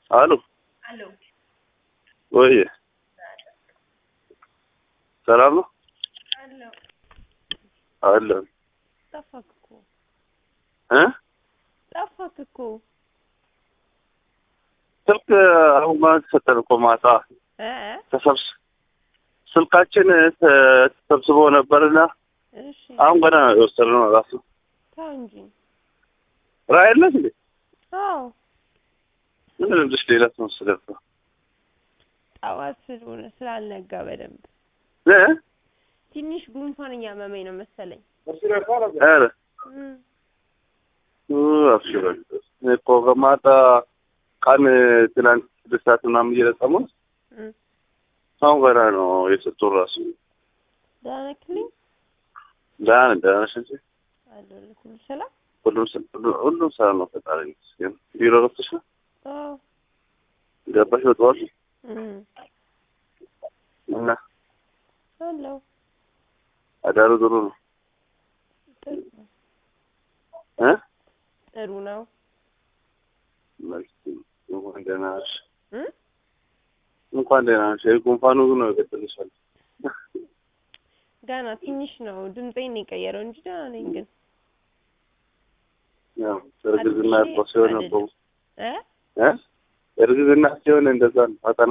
አሉ አሎ ወይ ሰላም ነው አሎ አለ ጠፋክ እኮ እ ጠፋክ እኮ ስልክ አሁን ማለት ተሰጠን እኮ ማታ እ ተሰብስ ስልካችን ተሰብስቦ ነበርና እሺ አሁን ገና ነው የወሰድነው ራሱ ተው እንጂ ራዕይ የለሽ እንዴ አዎ ምን ልልሽ ሌላ ተመስለ እኮ ጠዋት ስለሆነ ስላልነጋ በደንብ እ ትንሽ ጉንፋን እያመመኝ ነው መሰለኝ ኧረ እም፣ አብሽረ እኮ ከማታ ቀን ትናንት ስድስት ሰዓት ምናምን እየለቀሙን እም። አሁን ገና ነው የሰጡን ራሱ ደህና ነክልኝ ደህና ነን ደህና ነሽ እንጂ አለሁልህ ሁሉ ሰላም ሁሉም ስ- ሁሉ- ሁሉም ሰላም ነው ፈጣሪ ይመስገን ቢሮ ገብተሽ ነው አዎ ገባሽ በጠዋቱ እም፣ እና አለሁ አዳሩ ጥሩ ነው ጥሩ ነው እ ጥሩ ነው መልካም እንኳን ደህና ነሽ እም? እንኳን ደህና ነሽ ይሄ ጉንፋኑ ግን ነው የገጠልሻል ገና ትንሽ ነው ድምጼን ነው የቀየረው እንጂ ደህና ነኝ ግን ያው እርግዝና አዲስ እኮ ሲሆን እኮ አይደለም። እ እ እርግዝና ሲሆን እንደዛ ነው ፈተና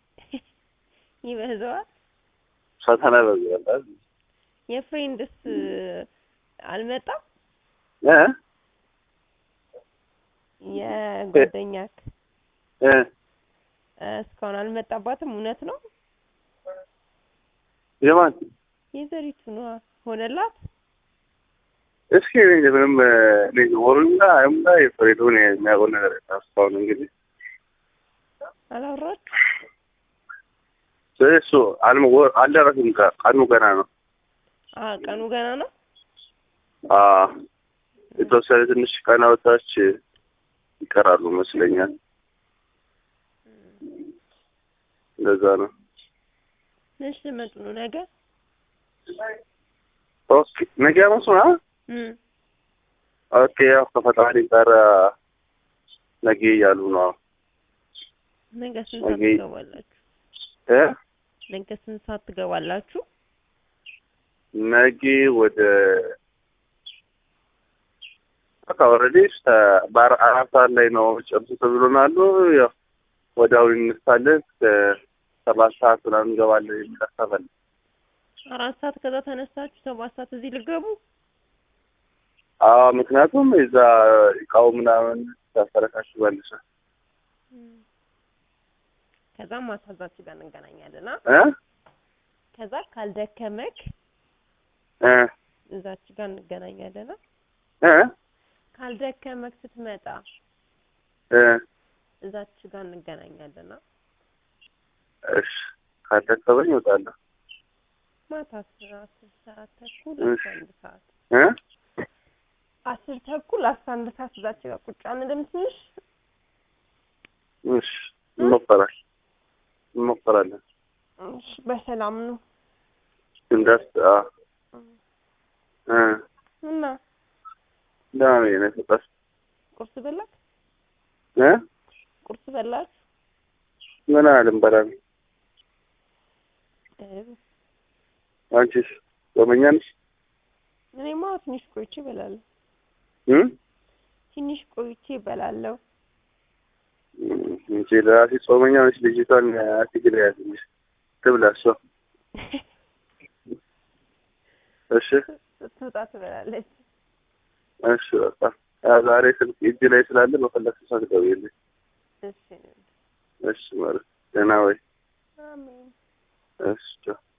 ይበዛዋል ፈተና ይበዛል የፍሬንድስ አልመጣም እ የጓደኛክ እ እስካሁን አልመጣባትም እውነት ነው የማን የዘሪቱ ነዋ ሆነላት እስኪ እኔ ምንም እኔ ወሩና አይሙላ የፍሬዱን የሚያውቀው ነገር የለም እስካሁን እንግዲህ አላወራችሁ ስለዚህ እሱ አልሞ ወ- አልደረስም ገ- ቀኑ ገና ነው አ ቀኑ ገና ነው አ የተወሰነ ትንሽ ቀናቶች ይቀራሉ ይመስለኛል እንደዛ ነው መች ልመጡ ነው ነገ ኦኬ ነገ ሐሙስ ነው አ? እም ኦኬ ያው ከፈጣሪ ጋር ነገ እያሉ ነው ነገ ስንት ሰዓት ነገ- ትገባላችሁ እ ነገ ስንት ሰዓት ትገባላችሁ ነገ ወደ በቃ ኦልሬዲ በአራ አራት ሰዓት ላይ ነው ጨርሱ ተብሎናሉ። ያው ወዲያው እንነሳለን እስከ ሰባት ሰዓት ምናምን እንገባለን የሚል ሀሳብ አለ። አራት ሰዓት ከዛ ተነሳችሁ ሰባት ሰዓት እዚህ ልገቡ አዎ ምክንያቱም የዛ እቃው ምናምን ታስተረካክባለሽ ከዛ ማታዛችሁ ጋር እንገናኛለን አ እ ከዛ ካልደከመክ እ እዛች ጋር እንገናኛለን አ እ ካልደከመክ ስትመጣ እ እዛች ጋር እንገናኛለን አ እሺ ካደከመኝ እወጣለሁ። ማታ አስር አስር ሰዓት ተኩል እሺ። አስራ አንድ ሰዓት እ አስር ተኩል አስራ አንድ ሰዓት እዛች ጋር ቁጭ አንልም ትንሽ እሺ እንሞክራለን እንሞክራለን። እሺ በሰላም ነው እንዳስ አ እ እና ደህና ነኝ እኔ ፍቅር ቁርስ በላክ እ ቁርስ በላክ ምን አልንበላም። ጥሩ አንቺስ ጾመኛ ነሽ? እኔማ ትንሽ ቆይቼ እበላለሁ እ ትንሽ ቆይቼ እበላለሁ እንጂ ለራሴ ጾመኛ ነች። ልጅቷን አትግል ያዝልሽ ትብላ እሷ። እሺ ስትወጣ ትበላለች እሺ በቃ ያው ዛሬ ስልክ እጅ ላይ ስላለ በፈለግሽ ሰዓት ደውዪልኝ። እሺ እሺ ማለት ደህና ወይ? አሜን እሺ ቻው።